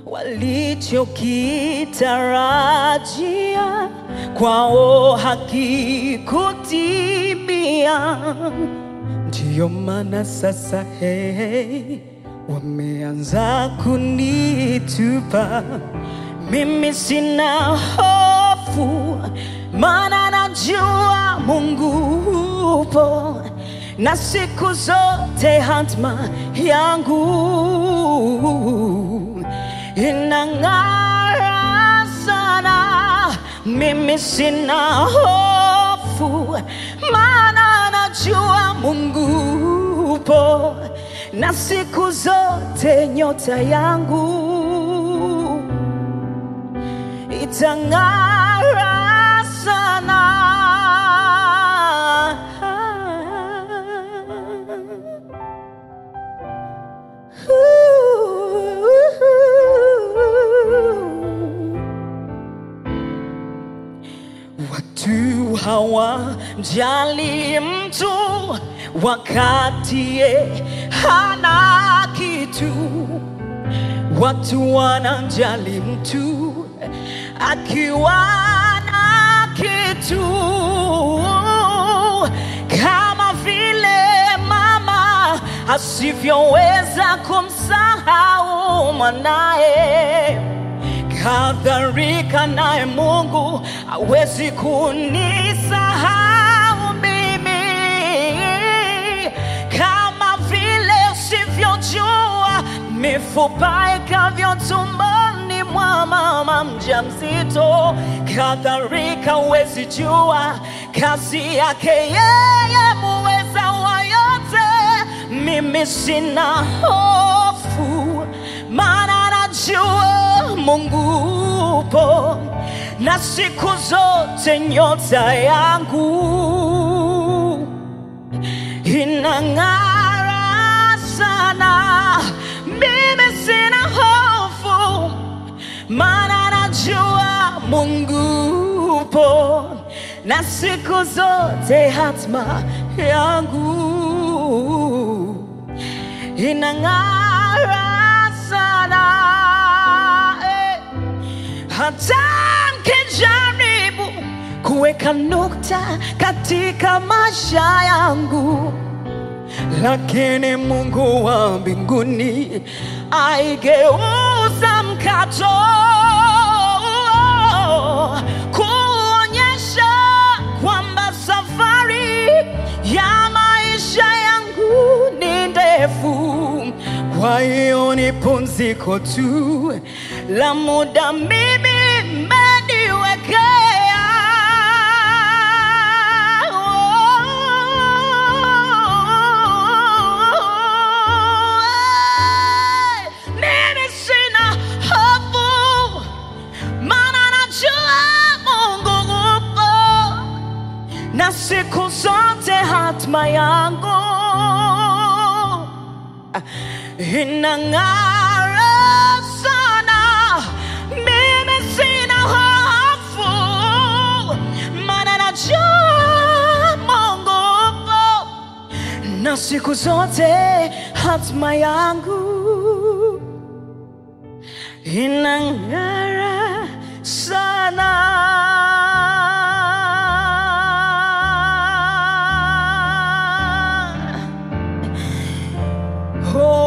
walichokitarajia kwao hakikutimia. Ndiyo maana sasa hey, wameanza kunitupa. Mimi sina hofu, maana najua Mungu upo na siku zote hatma yangu inang'ara sana. Mimi sina hofu, maana najua Mungu upo na siku zote nyota yangu itang'ara sana. Watu hawajali mtu wakati ye hana kitu. Watu wanajali mtu akiwa na kitu, kama vile mama asivyoweza kumsahau mwanaye kadhalika naye Mungu hawezi kunisahau mimi, kama vile usivyojua mifupa ikavyo tumboni mwa mama mjamzito, kadhalika huwezi jua kazi yake yeye muweza wa yote. Mimi sina hofu, maana najua Mungu upo na siku zote nyota yangu inang'ara sana. Mimi sina hofu, maana najua Mungu upo na siku zote hatma yangu inang'ara sana eh. Hata mkijaribu kuweka nukta katika maisha yangu, lakini Mungu wa mbinguni aigeuza mkato kuonyesha kwamba safari ya maisha yangu ni ndefu. Kwa hiyo ni pumziko tu la muda mimi mmeniwekea. Mimi sina hofu, maana najua Mungu upo na siku zote hatma yangu inang'ara sana. Mimi sina hofu, maana najua Mungu upo na siku zote hatma yangu inang'ara sana. Oh.